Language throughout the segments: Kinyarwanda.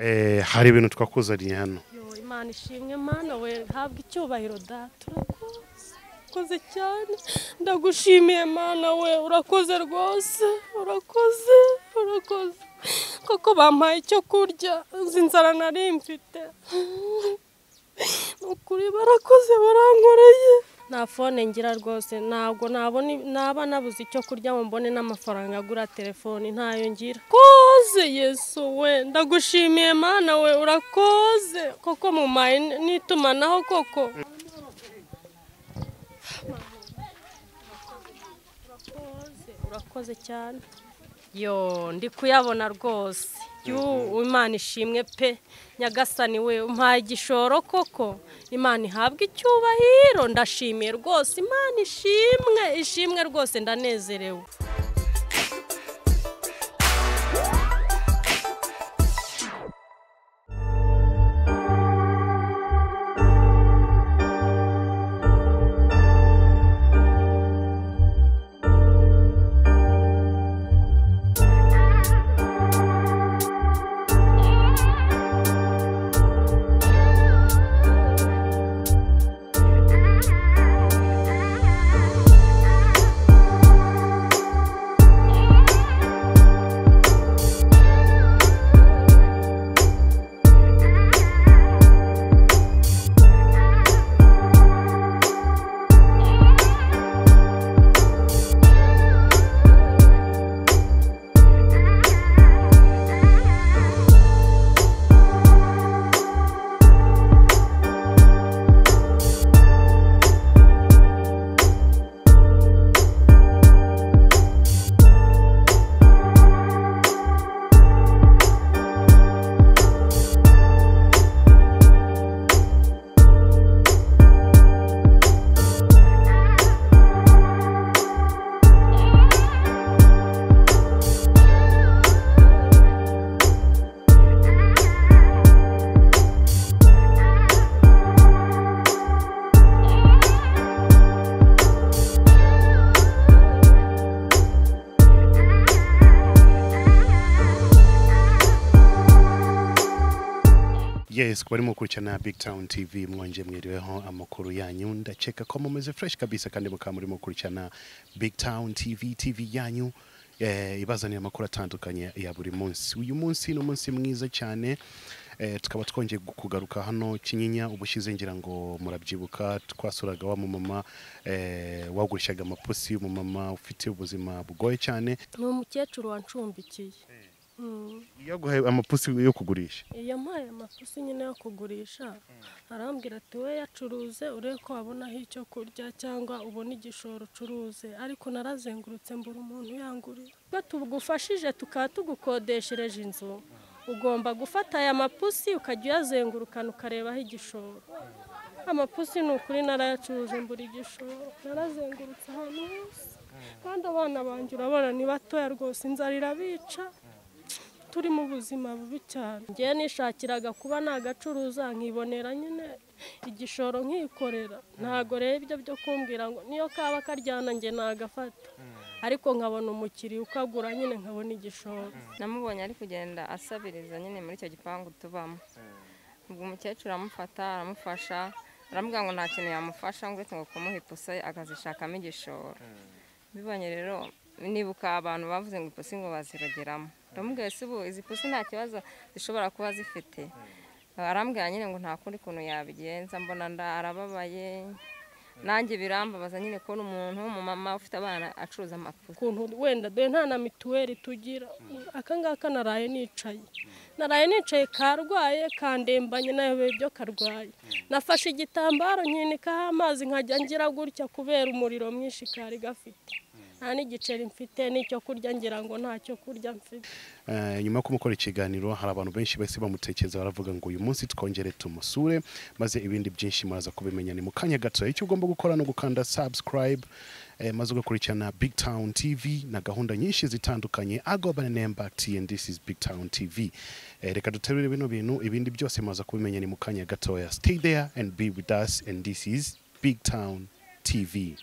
Eh, hari ibintu twakuzaniye hano Yo, imana ishimwe mana we ntabwo icyubahiro da turakoze urakoze cyane ndagushimiye mana we urakoze rwose urakoze urakoze koko bampaye icyo kurya nzi inzara nari mfite ni ukuri barakoze barankoreye nta fone ngira rwose ntabwo nabona naba nabuze icyo kurya ngo mbone n'amafaranga agura telefoni ntayo ngira koze yesu we ndagushimiye mana we urakoze koko mumaye n'itumanaho koko urakoze urakoze cyane yo ndi kuyabona rwose y'ubu imana ishimwe pe nyagasani we umpaye igishoro koko imana ihabwa icyubahiro ndashimiye rwose imana ishimwe ishimwe rwose ndanezerewe yes kuba arimo gukurikirana big town tv mwongeye mwiriweho amakuru yanyu ndakeka ko mumeze fresh kabisa kandi mukaba murimo gukurikirana big town tv tv yanyu eh, ibazanira amakuru atandukanye ya buri munsi uyu munsi ni umunsi mwiza cyane eh, tukaba twongeye gu- kugaruka hano kinyinya ubushize ngira ngo murabyibuka twasuraga wa mumama eh, wagurishaga amapusi umumama ufite ubuzima bugoye cyane ni umukecuru wanshumbikiye Mm. yaguhaye amapusi yo kugurisha yampaye amafusi nyine yo kugurisha arambwira ati we yacuruze urebe ko wabonaho icyo kurya cyangwa ubona igishoro ucuruze ariko narazengurutse mbura umuntu yangurira iyo tugufashije tukaba tugukodeshereje inzu ugomba gufata aya mapusi ukajya uyazengurukana ukarebaho igishoro amapusi ni ukuri narayacuruje mbura igishoro narazengurutse ahantu hose kandi abana banjye urabona ni batoya rwose inzara irabica turi mu buzima bubi cyane ngewe nishakiraga kuba nagacuruza nkibonera nyine igishoro nkikorera ntago rero ibyo byo kumbwira ngo niyo kaba karyana njye nagafata ariko nkabona umukiriya ukagura nyine nkabona igishoro namubonye ari kugenda asabiriza nyine muri icyo gipangu tubamo ubwo umukecuru aramufata aramufasha aramubwira ngo nta kintu yamufasha ngo uretse ngo kumuha ipusi akazishakamo igishoro mbibonye rero nibuka abantu bavuze ngo ipusi ngo bazirogeramo ndamubwiye se ubu izi pusi nta kibazo zishobora kuba zifite arambwira nyine ngo nta kundi kuntu yabigenza mbona nda arababaye nanjye birambabaza nyine kubona umuntu w'umumama ufite abana acuruza amapusi ukuntu wenda dore nta na mituweli tugira akangaka naraye nicaye naraye nicaye karwaye kandembanye nayobeye ibyo karwaye nafashe igitambaro nkinikaho amazi nkajya ngira gutya kubera umuriro mwinshi kari gafite nta n'igiceri mfite n'icyo kurya ngira ngo ntacyo kurya mfite Eh, nyuma yo kumukora ikiganiro hari abantu benshi bahise bamutekereza baravuga ngo uyu munsi twongere tumusure maze ibindi byinshi muraza kubimenya ni mu kanya gato icyo ugomba gukora ni ugukanda subscribe eh, maze ugakurikirana big town tv na gahunda nyinshi zitandukanye agobana nemba and this is big town tv eh, reka duterure bino bintu ibindi byose muraza kubimenya ni mu kanya gatoya stay there and be with us and this is big town tv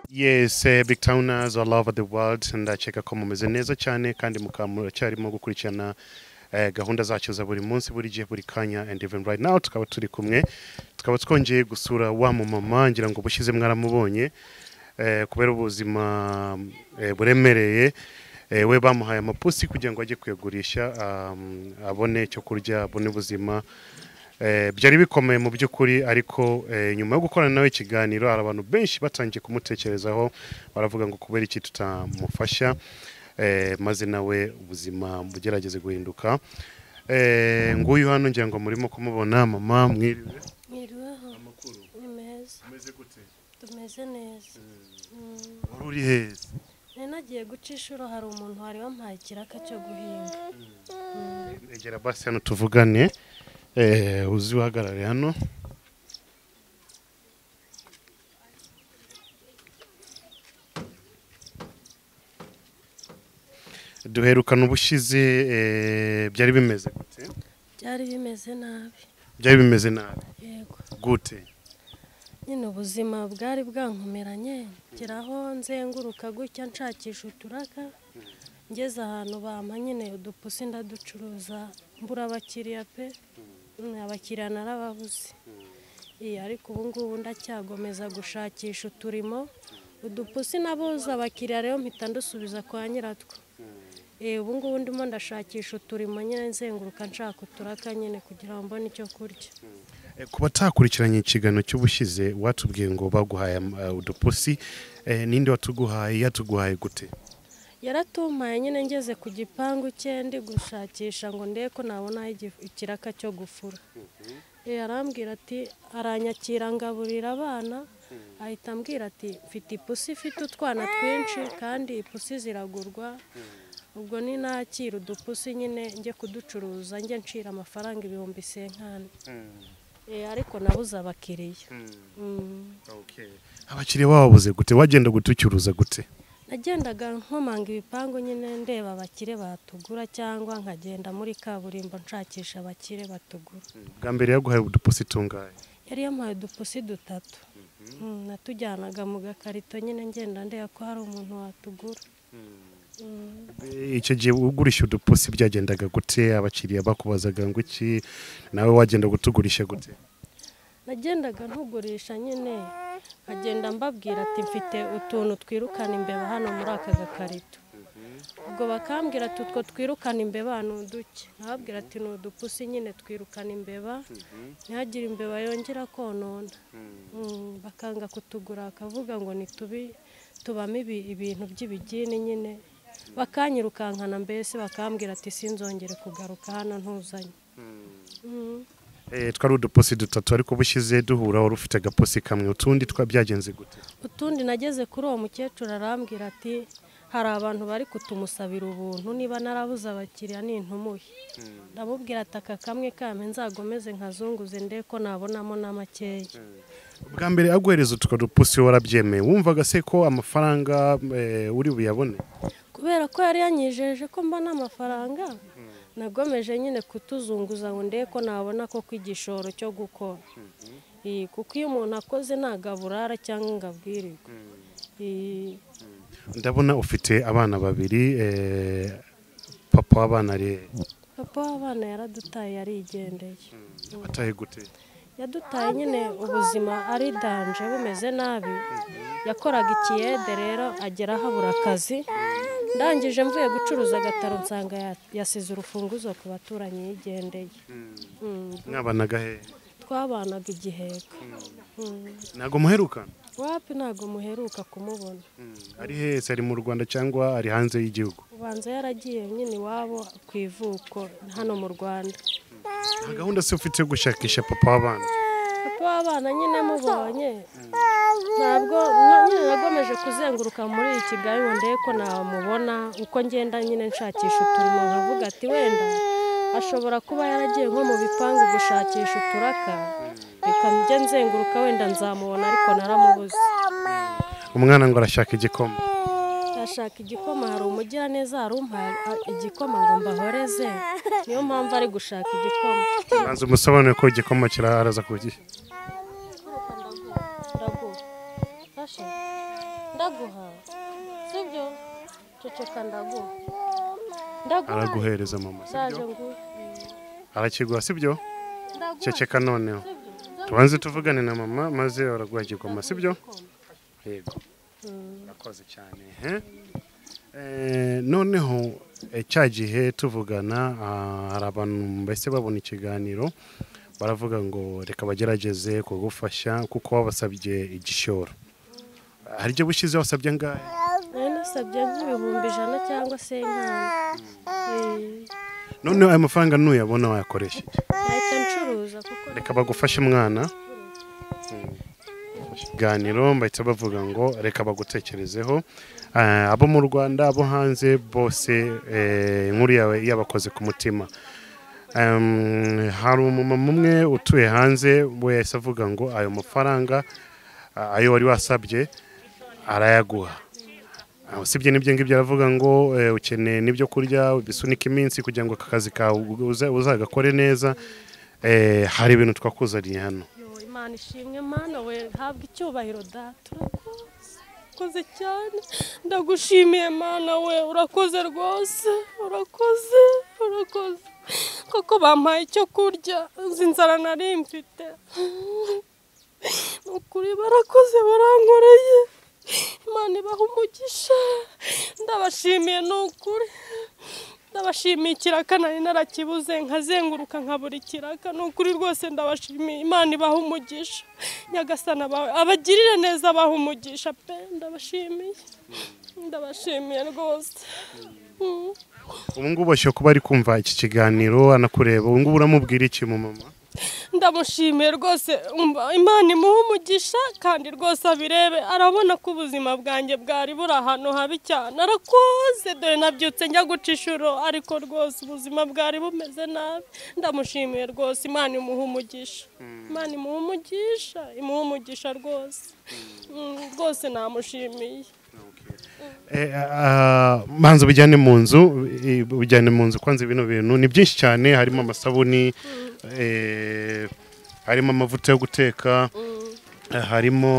yes eh, big towners all over the world ndakeka ko mumeze neza cyane kandi mukaba muracyarimo gukurikirana eh, gahunda zacu za buri munsi buri gihe buri kanya and even right now tukaba turi kumwe tukaba twongeye gusura wa mumama ngira ngo bushize mwaramubonye eh, kubera ubuzima eh, buremereye eh, we bamuhaye amapusi kugira ngo ajye kuyagurisha um, abone icyo kurya abone ubuzima Eh, byari bikomeye mu by'ukuri ariko eh, nyuma yo gukorana nawe ikiganiro hari abantu benshi batangiye kumutekerezaho baravuga ngo kubera iki tutamufasha eh, maze nawe ubuzima bugerageze guhinduka Eh, nguyu hano ngira ngo murimo kumubona mama mwiriwe mwiriweho amakuru ni meza umeze gute tumeze neza Mm. wari uri heza nari nagiye guca inshuro hari umuntu wari wampaye ikiraka cyo guhinga egera basi hano tuvugane eh, uzi uhagarare hano duherukana ubushize eh, byari bimeze gute byari bimeze nabi byari bimeze nabi yego gute nyine ubuzima bwari bwankomeranye ngera aho nzenguruka gutya nshakisha uturaka ngeze ahantu bampa nyine udupusi ndaducuruza mbura abakiriya pe Mm, abakiriya narababuze Iya, ariko ubu ngubu ndacyagomeza gushakisha uturimo udupusi nabuze abakiriya rero mpita ndusubiza kwa nyiratwo Eh, ubu ngubu ndimo ndashakisha uturimo nyine nzenguruka nshaka uturaka nyine kugira ngo mbone icyo kurya Eh, ku batakurikiranye ikiganiro cy'ubushize watubwiye ngo baguhaye eh, udupusi eh, ninde watuguhaye yatuguhaye gute yaratumpaye nyine ngeze ku gipangu cye ndi gushakisha ngo ndebe ko nabonaho igi- ikiraka cyo gufura Eh, arambwira ati aranyakira ngaburira abana ahita ambwira ati mfite ipusi ifite utwana twinshi kandi ipusi ziragurwa ubwo ni nakira udupusi nyine njye kuducuruza njye ncira amafaranga ibihumbi senkani Eh, ariko nabuze abakiriya Mm. Okay. abakiriya babuze gute wagenda gutucyuruza gute nagendaga nkomanga ibipangu nyine ndeba abakire batugura cyangwa nkagenda muri kaburimbo nshakisha abakire batugura bwa mbere yaguhaye udupusi tungahe yari yampaye udupusi dutatu Mm, natujyanaga mu gakarito nyine ngenda ndeba ko hari umuntu watugura Mm. Eh, icyo gihe ugurisha udupusi byagendaga gute abakiriya bakubazaga ngo iki nawe wagenda gutugurisha gute nagendaga ntugurisha nyine nkagenda mbabwira ati mfite utuntu twirukana imbeba hano muri aka gakarito ubwo bakambwira ati utwo twirukana imbeba ni uduke nkababwira ati ni udupusi nyine twirukana imbeba ntihagire imbeba yongera konona Mm, bakanga kutugura bakavuga ngo ni tubi tubamo ibi- ibintu by'ibigini nyine bakanyirukankana mbese bakambwira ati sinzongere kugaruka hano ntuzanye Mm. Eh, twari udupusi dutatu ariko bushize duhura wari ufite agapusi kamwe utundi twa byagenze gute utundi nageze kuri uwo mukecuru arambwira ati hari abantu bari kutumusabira ubuntu niba narabuze abakiriya nintumuye ndamubwira ati aka kamwe kampe nzagomeze nkazunguze ndebe ko nabonamo na makeya bwa mbere aguhereza utwo dupusi warabyemeye wumvaga se ko amafaranga eh, uri buyabone kubera ko yari yanyijeje ko mbona amafaranga nagomeje nyine kutuzunguza ngo ndebe ko nabona koko igishoro cyo gukora Iyi, kuko iyo umuntu akoze ntabwo aburara cyangwa ngo abwirirwe Iyi, ndabona ufite abana babiri eh, papa w'abana rero papa w'abana yaradutaye yarigendeye wataye gute yadutaye nyine ubuzima ari danje bumeze nabi yakoraga ikiyede rero agera habura akazi ndangije mvuye gucuruza agataro nsanga ya- yasize urufunguzo ku baturanyi yigendeye Mm, mwabanaga hehe twabanaga igiheka Mm, ntabwo muherukana wapi ntabwo muheruka kumubona ari hese ari mu rwanda cyangwa ari hanze y'igihugu ubanza yaragiye nyine iwabo ku ivuko hano mu rwanda nta gahunda se ufite yo gushakisha papa w'abana papa w'abana nyine mubonye ntabwo na- nyine nagomeje kuzenguruka muri iki kigali ngo ndebe ko namubona uko ngenda nyine nshakisha uturimo nkavuga ati wenda ashobora kuba yaragiye nko mu bipangu gushakisha uturaka reka njye nzenguruka wenda nzamubona ariko naramubuze umwana ngo arashaka igikoma ashaka igikoma hari umugiraneza hari umpaye a- igikoma ngo mbahoreze niyo mpamvu ari gushaka igikoma banza umusobanure ko igikoma kiraharaza ku gihe Ndaguha. Fashe. ndaguha sibyo ceceka ndaguha ndaguha araguhereza mama ndaje nguhe arakiguha sibyo ndaguha ceceka noneho sibyo tubanze tuvugane na mama maze araguhagirwa sibyo yego urakoze cyane he Eh, noneho eh, cya gihe tuvugana ah, hari abantu mbese babona ikiganiro baravuga ngo reka bagerageze kugufasha kuko wabasabye igishoro hari ibyo bushize wasabye angahe nari nasabye nk'ibihumbi ijana cyangwa se nk'ayo noneho ayo mafaranga nuyabona wayakoresha iki? nahita ncuruza kuko reka bagufashe mwana ikiganiro bahita bavuga ngo reka bagutekerezeho Eh, abo mu rwanda abo hanze bose eh, inkuru yawe yabakoze ku mutima Em, hari umumama umwe utuye hanze we yahise avuga ngo ayo mafaranga ah, ayo wari wasabye arayaguha Ah, usibye n'ibyo ngibyo aravuga ngo eh, ukeneye n'ibyo kurya bisunika iminsi kugira ngo aka kazi kawe uza- uzagakore neza Eh, hari ibintu twakuzaniye hano Yo, imana ishimwe mana we habwa icyubahiro data urakoze urakoze cyane ndagushimiye mana we urakoze rwose urakoze urakoze koko bampaye icyo kurya uzi inzara nari mfite ni ukuri barakoze barankoreye imana ibaha umugisha ndabashimiye ni ukuri ndabashimiye ikiraka nari narakibuze nkazenguruka nkabura ikiraka ni ukuri rwose ndabashimiye imana ibaha umugisha nyagasana bawe abagirire neza abaha umugisha pe ndabashimiye ndabashimiye rwose Mm. ubu ngubu ashobora kuba ari kumva iki kiganiro anakureba ubu ngubu uramubwira iki mu mama ndamushimiye rwose umva imana imuha umugisha kandi rwose abirebe arabona ko ubuzima bwanjye bwari buri ahantu habi cyane arakoze dore nabyutse njya guca inshuro ariko rwose ubuzima bwari bumeze nabi ndamushimiye rwose imana imuha umugisha imana imuha umugisha imuha umugisha rwose Mm, rwose namushimiye Eh, ah, manza ubijyane mu nzu eh, ubijyane mu nzu kwanza bino bintu ni byinshi cyane harimo amasabuni eh, harimo amavuta yo guteka eh, harimo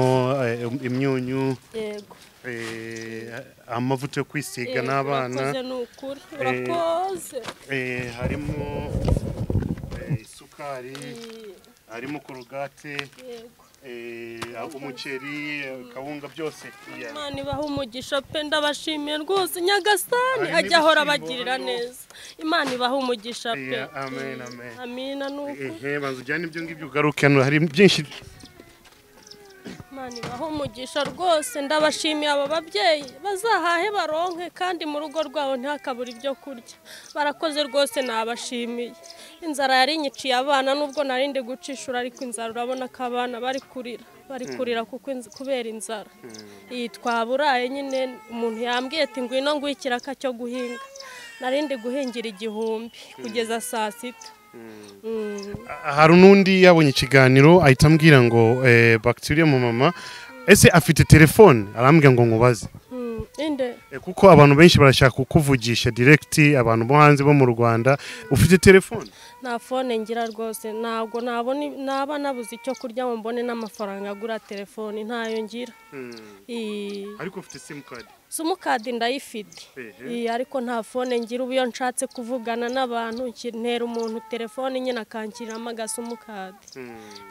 eh, imyunyu yego eh, amavuta yo kwisiga Yego, n'abana urakoze ni ukuri urakoze eh, harimo eh, isukari harimo korogate yego eh, umuceri kawunga byose iya. imana ibaha umugisha pe ndabashimiye rwose nyagasani Hari ajya ahora n'ibishyimbo abagirira hano. neza imana ibaha umugisha pe Iya, amen, amen. amina ni uko ehe banza ujyane ibyo ngibyo ugaruke hano hari byinshi imana ibaha umugisha rwose ndabashimiye aba babyeyi bazahahe baronke kandi mu rugo rwabo ntihakabure ibyo kurya barakoze rwose nabashimiye inzara yari inyiciye abana nubwo nari ndi guca inshuro ariko inzara urabona ko abana bari kurira bari kurira kuko inz- kubera inzara iyi twaburaye nyine umuntu yambwiye ati ngwino nguhe ikiraka cyo guhinga nari ndi guhingira igihumbi kugeza saa sita Mm. Ah, hari n'undi yabonye ikiganiro ahita ambwira ngo eh, bacteria mu mama ese afite telefone arambwira ngo nkubaze Mm. inde Eh, kuko abantu benshi barashaka kukuvugisha direct abantu bo hanze bo mu rwanda ufite telefone nta fone ngira rwose ntabwo nabona naba nabuze icyo kurya ngo mbone n'amafaranga agura telefone ntayo ngira Ii, ariko ufite simukadi simukadi ndayifite Ehe. Ii, ariko nta fone ngira ubu iyo nshatse kuvugana n'abantu nki- ntera umuntu telefone nyine akanshyiramo agasimukadi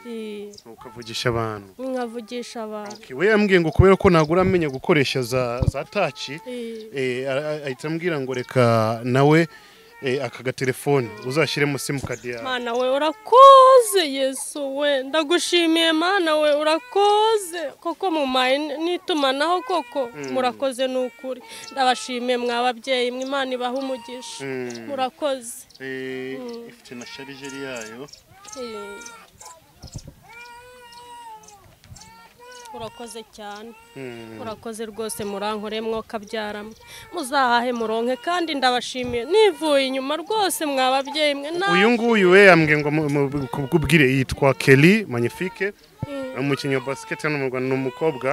Ii, ukavugisha abantu nkavugisha abantu Okay, we yambwiye ngo kubera ko nagura amenya gukoresha za, za taci Ii, Eh, ara- a- ahita ambwira ngo reka nawe eh, aka gatelefone uzashyiremo simukadi yawe mana we urakoze yesu we ndagushimiye mana we urakoze koko mumaye n- n'itumanaho koko murakoze ni ukuri ndabashimiye mwa babyeyi mwe imana ibaha umugisha Mm. murakoze Eh, ifite na sharijeri yayo Eh. urakoze cyane urakoze rwose murankore mwokabyaramo muzahahe muronke kandi ndabashimiye nivuye inyuma rwose mwa babyeyi mwe na uyu nguyu we yambwiye ngo mu- mu- kubwire yitwa kelly magnifique ni umukinnyi wa basiketi hano mu rwanda ni umukobwa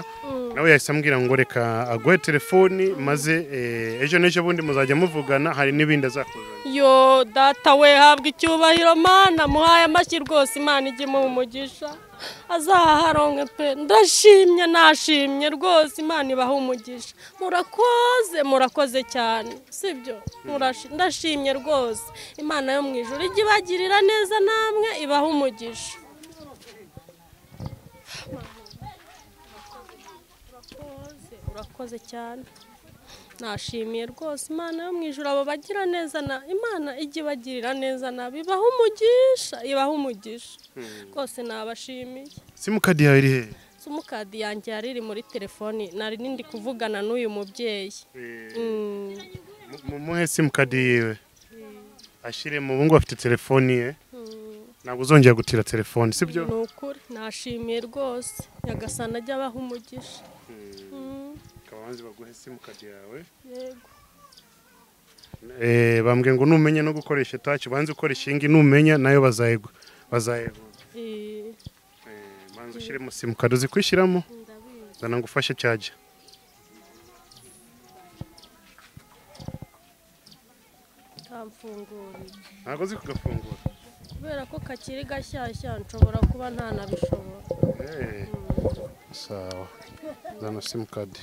nawe yahise ambwira ngo reka aguhe telefoni maze eh, ejo n'ejo bundi muzajya muvugana hari n'ibindi azakuzanira yo data we habwa icyubahiro mana muhaye amashyi rwose imana ijye imuha umugisha azaharonke pe ndashimye nashimye rwose imana ibaha umugisha murakoze murakoze cyane sibyo Murashi- ndashimye rwose imana yo mu ijoro ijya ibagirira neza namwe ibaha umugisha urakoze urakoze cyane nashimiye rwose imana yo mu ijoro abo bagira neza na imana ijya ibagirira neza nabi ibaha umugisha ibaha umugisha rwose nabashimiye simukadi yawe iri hehe simukadi yanjye yari iri muri telefoni nari ndi kuvugana n'uyu mubyeyi Mm, Mu- mumuhe simukadi yiwe ashyire mu bungu afite telefoni ye mm. ntabwo uzongera gutira telefoni sibyo ni ukuri nashimiye rwose nyagasana ajya abaha umugisha Mm, ukaba wanze baguhe simukadi yawe yego Eh, bambwiye ngo numenya no gukoresha etaci banze ukora ishingi numenya nayo bazayegwa bazayegwa Eh, Eh, banze ushyiremo simukadi uzi kwishyiramo ndabizi zana ngo ufashe cyaje kamfungurira ntabwo uzi kugafungura kubera ko kakiri gashyashya nshobora kuba ntanabishobora Eh, sawa zana simukadi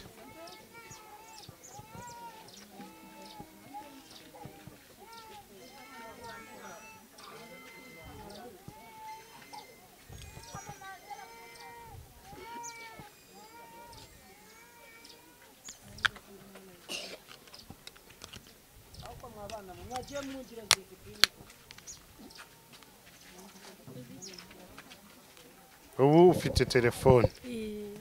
ubu ufite telefone Iyi-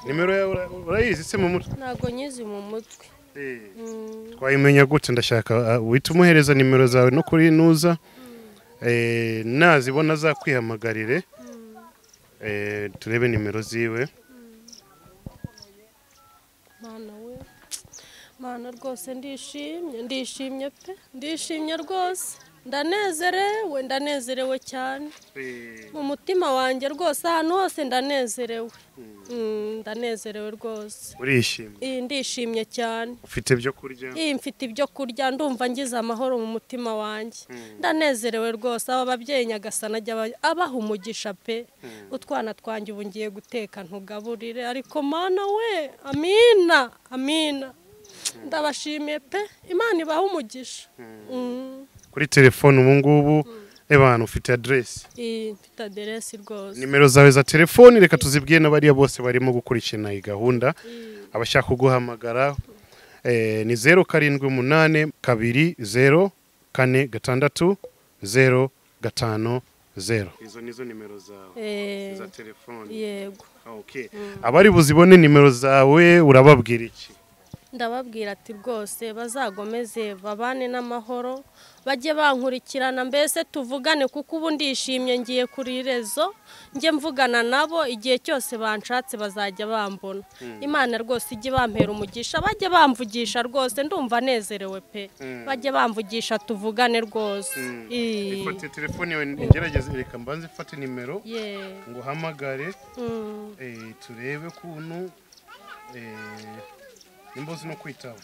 nimero yawe ura- urayizi se mu mutwe ntabwo nyizi mu mutwe Mm, twayimenya gute ndashaka uh, uhita umuhereza nimero zawe no kuri nuza eh, nazibona azakwihamagarire eh, turebe nimero ziwe mana we mana rwose ndishimye ndishimye pe ndishimye rwose ndanezerewe ndanezerewe cyane mu mutima wanjye rwose ahantu hose ndanezerewe Mm, ndanezerewe rwose urishimye iyi ndishimye cyane ufite ibyo kurya iyi mfite ibyo kurya ndumva ngize amahoro mu mutima wanjye ndanezerewe rwose aba babyeyi nyagasana ajya aba- abaha umugisha pe utwana twanjye ubu ngiye guteka ntugaburire ariko mana we amina amina ndabashimiye pe imana ibaha umugisha Mm, kuri telefone ubu ngubu reba ahantu ufite aderesi iyi mfite aderesi rwose nimero zawe za telefoni reka tuzibwiye n'abariya bose barimo gukurikirana iyi gahunda abashaka kuguhamagara eh, ni zeru karindwi umunani kabiri zeru kane gatandatu zeru gatanu zeru izo nizo nimero zawe Eh, telefoni yego abari buzibone nimero zawe urababwira iki ndababwira ati rwose bazagomeze babane n'amahoro bajye bankurikirana mbese tuvugane kuko ubu ndishimye ngiye kuri rezo njye mvugana nabo igihe cyose banshatse bazajya bambona imana rwose ijye bampera umugisha bajye bamvugisha rwose ndumva nezerewe pe bajye bamvugisha tuvugane rwose Ii. ifate telefone yawe ngerageze reka mbanze ifate nimero ye ngo uhamagare Mm. eh, turebe kuntu eh, nimba uzi no kwitaba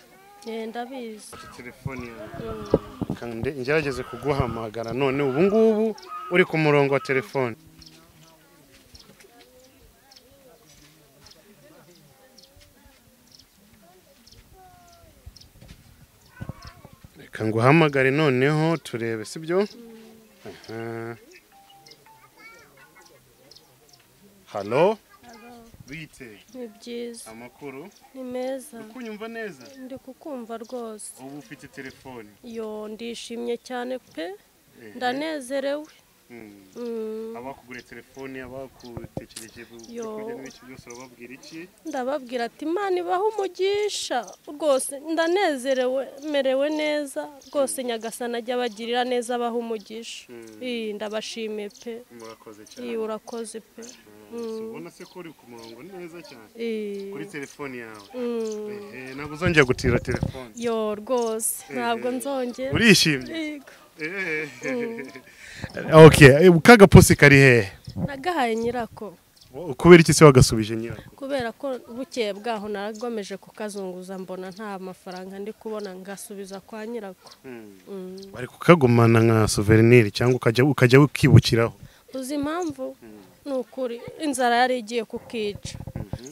Ye, ndabizi telefoni yawe Mm. kandi ngerageze kuguhamagara none ubu ngubu uri ku murongo wa telefone reka nguhamagare noneho turebe sibyo Aha. halo bite ni byiza amakuru ni meza kunyumva neza ndi kukumva rwose ubu ufite telefone yo ndishimye cyane pe Eh. ndanezerewe Mm. Mm, abakuguriye telefoni abagutekereje Yo. kujya n'ibiki byose urababwira iki ndababwira ati imana ibaha umugisha rwose ndanezerewe merewe neza rwose nyagasana ajya abagirira neza abaha umugisha Ii, ndabashimiye pe murakoze Ii, cyane urakoze pe So, ubona se ko uri ku murongo neza cyane Ii, kuri telefoni yawe mm, Ehe, ntabwo uzongera gutira telefoni yo rwose ntabwo nzongera urishimye Yego. ok kagapusi kari hehe nagahaye nyirako kubera iki se wagasubije nyirako kubera ko bukeye bwaho naragomeje kukazunguza mbona nta mafaranga ndi kubona ngasubiza kwa nyirako Mm. bari kukagumana nka souvenir cyangwa ukajya ukajya ukibukiraho uzi impamvu ni ukuri inzara yari igiye kukica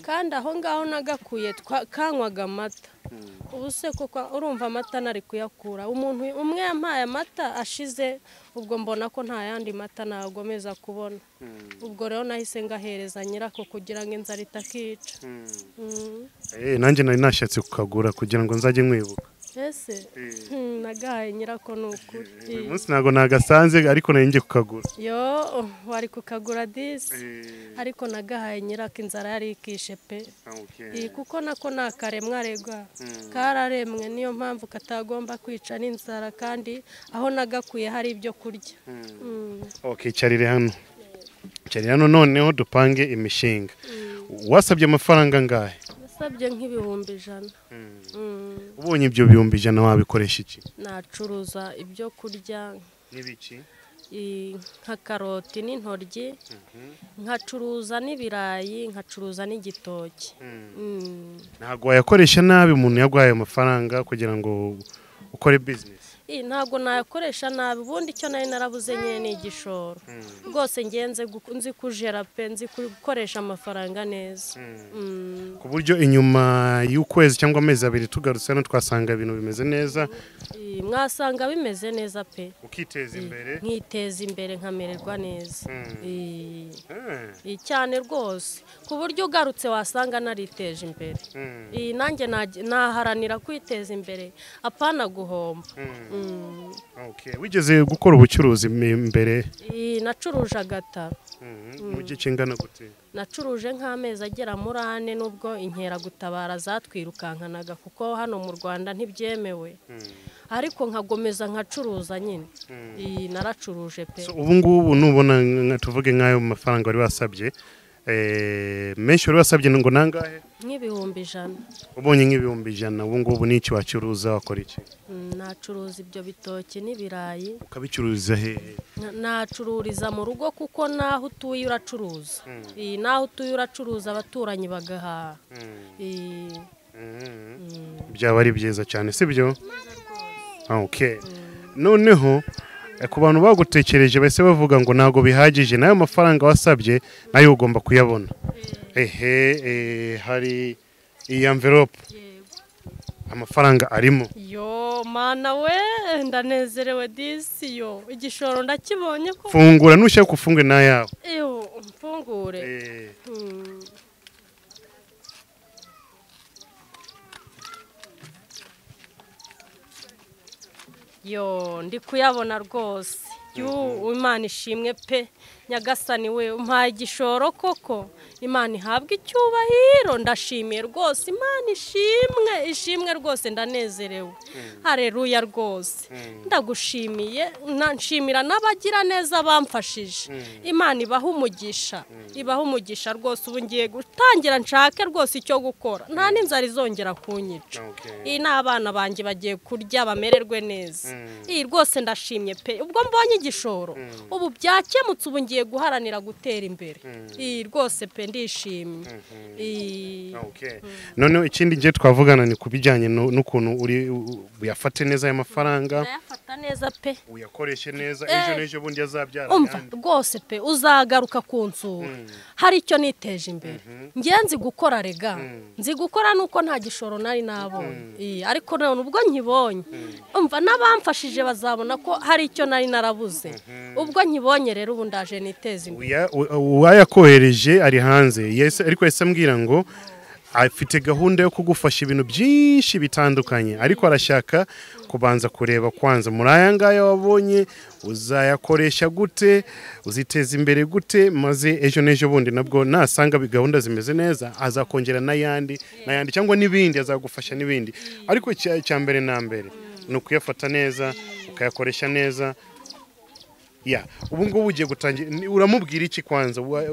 kandi aho ngaho nagakuye twa- kanywaga amata ubu se koko urumva amata nari kuyakura umuntu umwe yampaye amata ashize ubwo mbona ko nta yandi mata nagomeza kubona ubwo rero nahise ngahereza nyirako kugira ngo inzara itakica Mm. Eh, nanjye nari nashatse kukagura kugira ngo nzajye mwibuka ese Hmm, nagahaye nyirako ni ukuri uyu munsi ntabwo nagasanze ariko nari ngiye kukagura yo wari kukagura disi ariko nagahaye nyirako inzara yari ikishe pe Iyi kuko nako ni akaremwa rega kararemwe niyo mpamvu katagomba kwica n'inzara kandi aho nagakuye hari ibyo kurya Mm. Okay, carire hano carire hano noneho dupange imishinga wasabye amafaranga angahe nasabye nk'ibihumbi ijana Mm. ubonye ibyo bihumbi ijana wabikoresha iki nacuruza ibyo kurya n'ibiki i- nka karoti n'intoryi nkacuruza n'ibirayi nkacuruza n'igitoki Mm. ntabwo wayakoresha nabi umuntu yaguhaye amafaranga kugira ngo ukore bizinesi Ii, ntabwo nayakoresha nabi ubundi icyo nari narabuze nyine ni igishoro rwose ngenze nzi kujera pe nzi gukoresha amafaranga neza Mm. ku buryo inyuma y'ukwezi cyangwa amezi abiri tugarutse hano twasanga ibintu bimeze neza Ii, mwasanga bimeze neza pe ukiteza imbere nkiteza imbere nkamererwa neza Ii. Eh, Ii, cyane rwose ku buryo ugarutse wasanga nariteje imbere mm, Ii, nanjye naj- naharanira kwiteza imbere apana guhomba mm. Mm. Okay, wigeze gukora ubucuruzi m- imbere Ii, nacuruje agataro Mhm, mu gihe kingana gute nacuruje nk'amezi agera muri ane nubwo inkeragutabara zatwirukankanaga kuko hano mu rwanda ntibyemewe ariko nkagomeza nkacuruza nyine iyi naracuruje pe So, ubu ngubu nubona nka- tuvuge nk'ayo mafaranga wari wasabye eh, menshi wari wasabye ngo nangahe nk'ibihumbi ijana ubonye nk'ibihumbi ijana ubu ngubu n'iki wacuruza wakora iki Mm, nacuruza ibyo bitoki n'ibirayi ukabicururiza hehe N- nacururiza mu rugo kuko n'aho utuye uracuruza Iyi, n'aho utuye uracuruza abaturanyi bagahaha Iyi, mm. byaba ari byiza cyane sibyo okay. noneho eh, ku bantu bagutekereje bahise bavuga ngo ntabwo bihagije n'ayo mafaranga wasabye nayo ugomba kuyabona ehe eh, hari iyi envelope amafaranga arimo yo mana we ndanezerewe disi yo igishoro ndakibonye ko fungura nushaka ufungure n'ayawe iyo mfungure Eh, Hmm. yo ndi kuyabona rwose yu imana ishimwe pe nyagasani we umpaye igishoro koko imana ihabwa icyubahiro ndashimiye rwose imana ishimwe ishimwe rwose ndanezerewe hareruya rwose ndagushimiye na- nshimira n'abagira neza bamfashije imana ibaha umugisha ibaha umugisha rwose ubu ngiye gutangira nshake rwose icyo gukora nta n'inzara izongera kunyica Okay. iyi ni abana banjye bagiye kurya bamererwe neza iyi rwose ndashimye pe ubwo mbonye igishoro ubu byakemutse ubu ngiye guharanira gutera imbere iyi rwose pe ndishimye Iyi. okay. noneho ikindi ngiye twavugana ni ku bijyanye nu- n'ukuntu uri u- uyafate neza ayo mafaranga ndayafata neza pe uyakoreshe neza Eh. ejo n'ejo bundi azabyara umva ayandi. rwose pe uzagaruka ku nsura hari icyo niteje imbere ngiye nzi gukora rega nzi gukora nuko nta gishoro nari nabonye Iyi, ariko none ubwo nkibonye umva n'abamfashije bazabona ko hari icyo nari narabuze ubwo nkibonye rero ubu ndaje niteze imbere Uya- u- uwayakohereje ari hanze yese ariko yahise ambwira ngo afite gahunda yo kugufasha ibintu byinshi bitandukanye ariko arashaka kubanza kureba kwanza muri aya ngaya wabonye uzayakoresha gute uziteza imbere gute maze ejo n'ejo bundi nabwo nasanga bi- gahunda zimeze neza azakongera n'ayandi n'ayandi cyangwa n'ibindi azagufasha n'ibindi ariko icya- icya mbere na mbere ni ukuyafata neza ukayakoresha neza ya ubu ngubu ugiye gutangira ni- uramubwira iki kwanza Wa-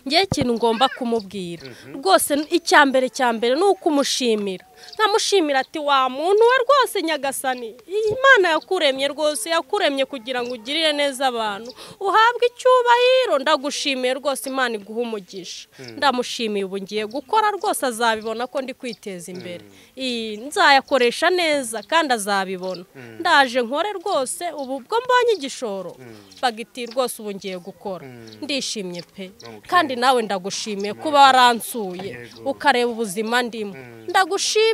ngewe ikintu ngomba kumubwira rwose icya mbere cya mbere ni ukumushimira nkamushimira ati wa muntu we rwose nyagasani imana yakuremye rwose yakuremye kugira ngo ugirire neza abantu uhabwe icyubahiro ndagushimiye rwose imana iguha umugisha ndamushimiye ubu ngiye gukora rwose azabibona ko ndi kwiteza imbere iyi nzayakoresha neza kandi azabibona ndaje nkore rwose ubu bwo mbonye igishoro bagiti rwose ubu ngiye gukora ndishimye pe kandi nawe ndagushimiye kuba waransuye ukareba ubuzima ndimo ndagushimiye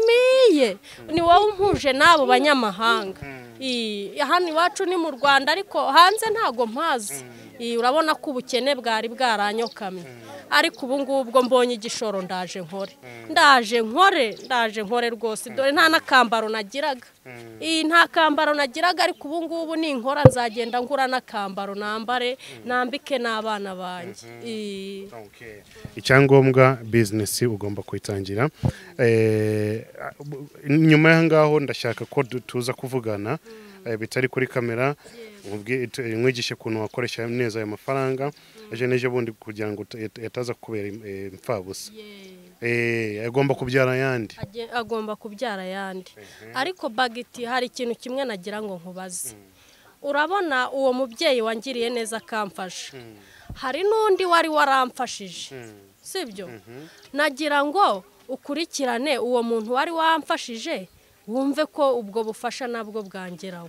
ni wowe umpuje n'abo banyamahanga Ii, hano iwacu ni mu rwanda ariko hanze ntago mpazi Ii, urabona ko ubukene bwari bwaranyokamye ariko ubu ngubu ubwo mbonye igishoro ndaje nkore ndaje nkore ndaje nkore rwose dore nta n'akambaro nagiraga iyi nta kambaro nagiraga ariko ubu ngubu ninkora nzagenda ngura n'akambaro nambare nambike n'abana banjye Ii. Okay. icyangombwa bizinesi ugomba kuyitangira Eh, bu- nyuma y'aho ngaho ndashaka ko du- tuza kuvugana eh, bitari kuri kamera ubwi- tu- mwigishe ukuntu wakoresha neza ayo mafaranga ejo n'ejo bundi kugira ngo ut- yat- yataza kubera imfabusa agomba kubyara ayandi Agiye- agomba kubyara ayandi ariko bagiti hari ikintu kimwe nagira ngo nkubaze urabona uwo mubyeyi wangiriye neza akamfasha hari n'undi wari waramfashije sibyo nagira ngo ukurikirane uwo muntu wari wamfashije wumve ko ubwo bufasha nabwo bwangeraho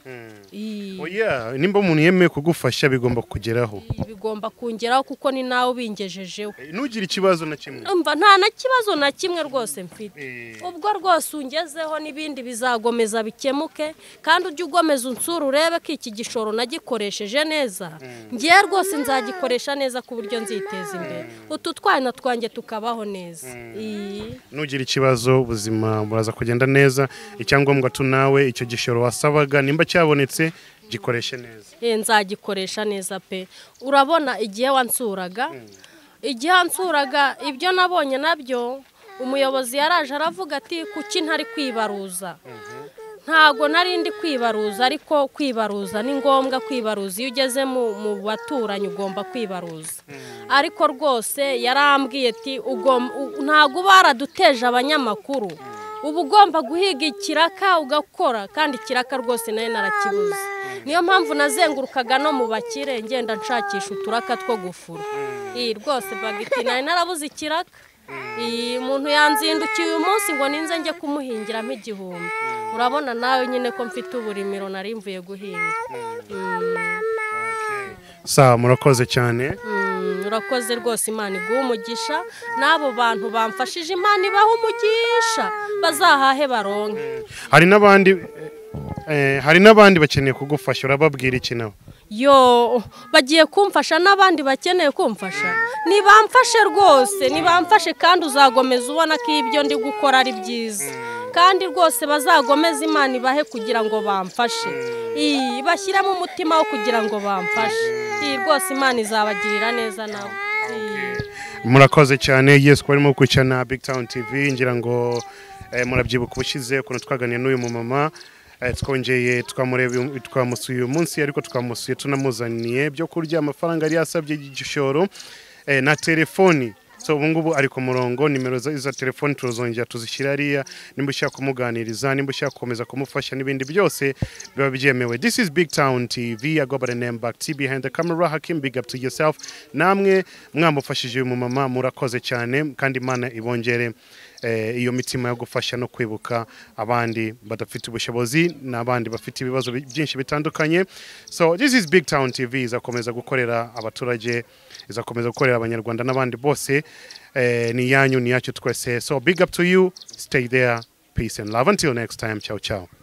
Ii. oya nimba umuntu yemeye kugufasha bigomba kugeraho Ibi bigomba kongeraho kuko ni nawe ubingejejeho Eh, ntugire ikibazo na kimwe umva nta na kibazo na kimwe rwose mfite Eh. ubwo rwose ungezeho n'ibindi bizagomeza bikemuke kandi ujye ugomeza unsura urebe ko iki gishoro nagikoresheje neza ngewe rwose nzagikoresha neza ku buryo nziteza imbere utu twana twanjye tukabaho neza Iyi. nugira ikibazo ubuzima buraza kugenda neza icyangombwa tu nawe icyo gishoro wasabaga nimba cyabonetse gikoreshe neza Eh, nzagikoresha neza pe urabona igihe wansuraga igihe wansuraga ibyo nabonye nabyo umuyobozi yaraje aravuga ati kuki ntari kwibaruza ntago nari ndi kwibaruza ariko kwibaruza ni ngombwa kwibaruza iyo ugeze mu mu baturanyi ugomba kwibaruza ariko rwose yarambwiye ati "Ugom- u- ntago uba waraduteje abanyamakuru uba ugomba guhiga ikiraka ugakora kandi ikiraka rwose nayo narakibuze niyo mpamvu nazengurukaga no mu bakire ngenda nshakisha uturaka two gufura iyi rwose bagiti nayo narabuze ikiraka iyi umuntu yanzindukiye uyu munsi ngo ninze njye kumuhingiramo igihumbi urabona nawe nyine ko mfite uburimiro nari mvuye guhinga sawa murakoze cyane Mm, urakoze rwose imana iguha umugisha n'abo bantu bamfashije imana ibaha umugisha bazahahe baronke hari n'abandi eh, hari n'abandi bakeneye kugufasha urababwira iki nabo yo bagiye kumfasha n'abandi bakeneye kumfasha nibamfashe rwose nibamfashe kandi uzagomeza ubona ko ibyo ndi gukora ari byiza kandi rwose bazagomeza imana ibahe kugira ngo bamfashe iyi bashyiremo umutima wo kugira ngo bamfashe iyi rwose imana izabagirira neza nawe Iyi. murakoze cyane yesu kuba arimo gukurikirana big town tv ngira ngo eh, murabyibuka ubushize ukuntu twaganiriye n'uyu mumama eh, twongeye twamureba uyu- twamusuye uyu munsi ariko twamusuye tunamuzaniye byo kurya amafaranga yari yasabye igishoro eh, na telefoni so ubu ngubu ari ku murongo nimero za- za telefoni turozongera tuzishyira hariya nimba ushaka kumuganiriza nimba ushaka gukomeza kumufasha n'ibindi byose biba byemewe this is big town tv i go by the name back t behind the camera hakim big up to yourself namwe mwamufashije uyu mumama murakoze cyane kandi imana ibongere eh, iyo mitima yo gufasha no kwibuka abandi badafite ubushobozi n'abandi bafite ibibazo bi- byinshi bitandukanye so this is big town tv izakomeza gukorera abaturage izakomeza gukorera abanyarwanda n'abandi bose eh, ni yanyu ni yacu twese so big up to you stay there peace and love until next time ciao ciao